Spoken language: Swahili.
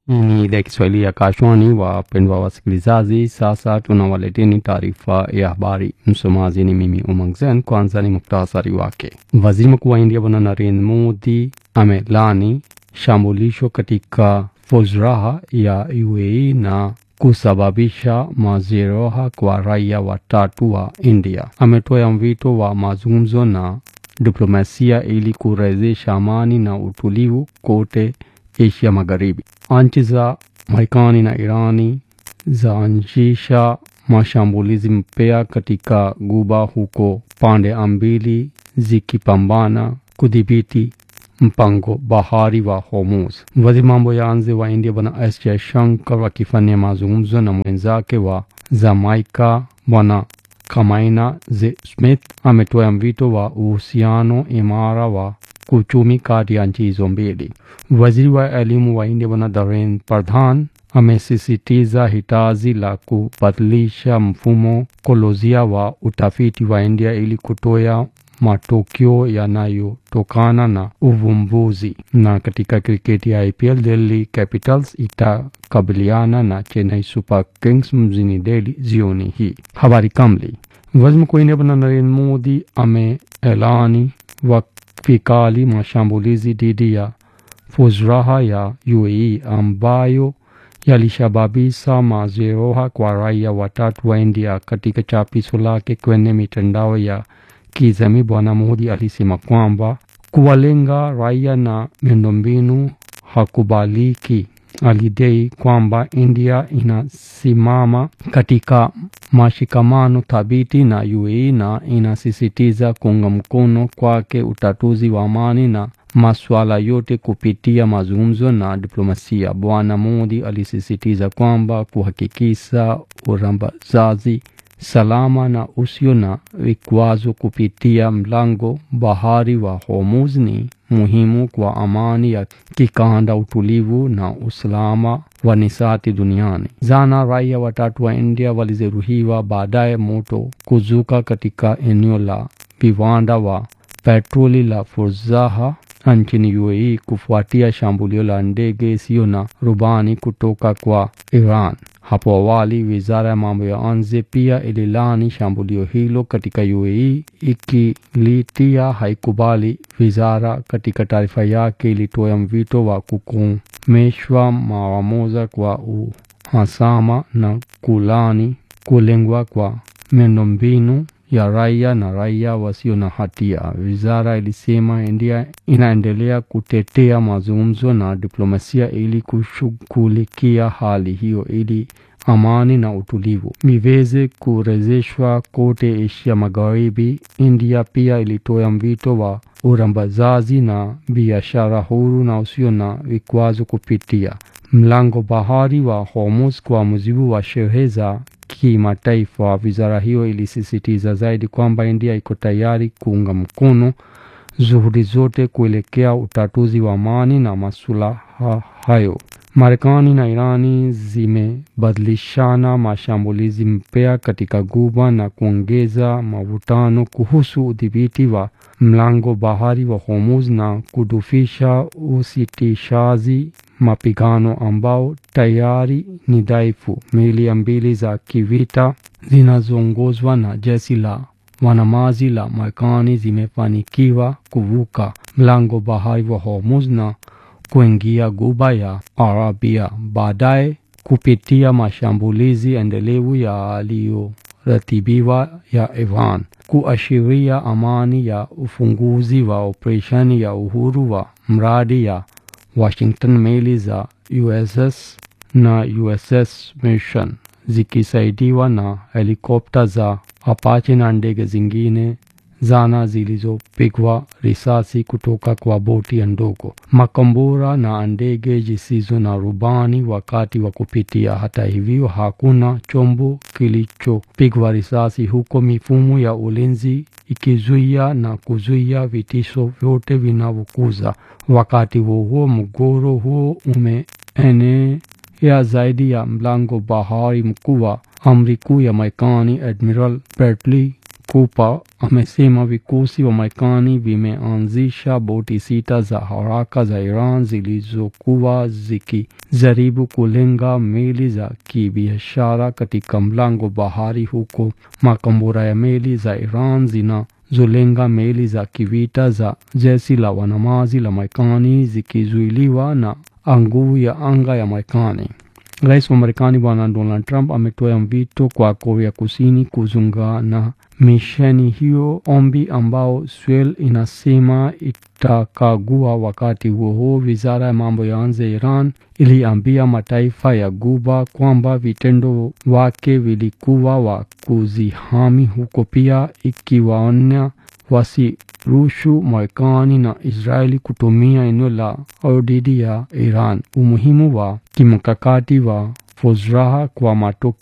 Hii ni idhaa ya Kiswahili ya Kashwani. Wapendwa wasikilizaji, sasa tunawaleteni taarifa ya habari. Msomaji ni mimi Umang Zen. Kwanza ni muktasari wake. Waziri Mkuu wa India Bwana Narendra Modi amelani shambulisho katika Fozraha ya UAE na kusababisha majeraha kwa raia watatu wa India. Ametoa mwito wa mazungumzo na diplomasia ili kurejesha amani na utulivu kote Asia Magharibi. Nchi za Marekani na Irani zaanzisha mashambulizi mpya katika Guba, huko pande mbili zikipambana kudhibiti mpango bahari wa Hormuz. Waziri mambo ya nje wa India Bwana S Jaishankar akifanya mazungumzo na mwenzake wa Jamaica Bwana Kamaina Z Smith ametoa mwito wa uhusiano imara wa kuchumi kati ya nchi hizo mbili. Waziri wa elimu wa India Bwana Dharendra Pradhan amesisitiza hitaji la kubadilisha mfumo kolozia wa utafiti wa India ili kutoa matokeo yanayotokana na uvumbuzi. Na katika kriketi ya IPL, Delhi Capitals itakabiliana na Chennai Super Kings mjini Delhi jioni hii. Habari kamili. Waziri Mkuu wa India Bwana Narendra Modi ameelani vikali mashambulizi dhidi ya Fozraha ya UAE ambayo yalisababisha majeraha kwa raia watatu wa India. Katika chapisho lake kwenye mitandao ya kijamii, Bwana Modi alisema kwamba kuwalenga raia na miundombinu hakubaliki. Alidai kwamba India inasimama katika mashikamano thabiti na UAE na inasisitiza kuunga mkono kwake utatuzi wa amani na masuala yote kupitia mazungumzo na diplomasia. Bwana Modi alisisitiza kwamba kuhakikisha urambazaji salama na usio na vikwazo kupitia mlango bahari wa Hormuz ni muhimu kwa amani ya kikanda, utulivu na usalama wa nishati duniani. Jana raia watatu wa India walijeruhiwa baadaye moto kuzuka katika eneo la viwanda wa petroli la Fozraha nchini UAE kufuatia shambulio la ndege isiyo na rubani kutoka kwa Iran. Hapo awali, wizara ya mambo ya nje pia ililani shambulio hilo katika UAE ikilitia haikubali. Wizara katika taarifa yake ilitoa mwito wa kukomeshwa mara moja kwa uhasama na kulani kulengwa kwa miundombinu ya raia na raia wasio na hatia. Wizara ilisema India inaendelea kutetea mazungumzo na diplomasia ili kushughulikia hali hiyo ili amani na utulivu viweze kurejeshwa kote Asia Magharibi. India pia ilitoa mwito wa urambazaji na biashara huru na usio na vikwazo kupitia mlango bahari wa Hormuz kwa mujibu wa sheria za kimataifa. Wizara hiyo ilisisitiza zaidi kwamba India iko tayari kuunga mkono juhudi zote kuelekea utatuzi wa amani na masuala hayo. Marekani na Irani zimebadilishana mashambulizi mpya katika Ghuba na kuongeza mavutano kuhusu udhibiti wa mlango bahari wa Hormuz na kudufisha usitishaji mapigano ambao tayari ni dhaifu. Meli mbili za kivita zinazoongozwa na jeshi la wanamaji la Marekani zimefanikiwa kuvuka mlango bahari wa Hormuz na kuingia Ghuba ya Arabia baadaye kupitia mashambulizi endelevu yaliyoratibiwa ya Iran, kuashiria amani ya ufunguzi wa operesheni ya uhuru wa mradi ya Washington. Meli za USS na USS Mission zikisaidiwa na helikopta za Apache na ndege zingine zana zilizopigwa risasi kutoka kwa boti ndogo, makombora na ndege zisizo na rubani wakati wa kupitia. Hata hivyo, hakuna chombo kilichopigwa risasi, huko mifumo ya ulinzi ikizuia na kuzuia vitisho vyote vinavyokuza. Wakati huo huo, mgogoro huo umeenea zaidi ya mlango bahari. Mkuu wa amri kuu ya Marekani Admiral Bradley Cooper amesema vikosi wa Marekani vimeanzisha boti sita za haraka za Iran zilizokuwa zikijaribu kulenga meli za kibiashara katika mlango bahari, huko makombora ya meli za Iran zinazolenga meli za kivita za jeshi la wanamaji la Marekani zikizuiliwa na nguvu ya anga ya Marekani. Rais wa Marekani Bwana Donald Trump ametoa wito kwa Korea Kusini kujiunga na misheni hiyo, ombi ambao Seoul inasema itakagua. Wakati huo huo, wizara ya mambo ya nje ya Iran iliambia mataifa ya Ghuba kwamba vitendo wake vilikuwa wa kuzihami, huko pia ikiwaonya wasirushu Marekani na Israeli kutumia eneo la dhidi ya Iran. Umuhimu wa kimkakati wa Fozraha kwa matokeo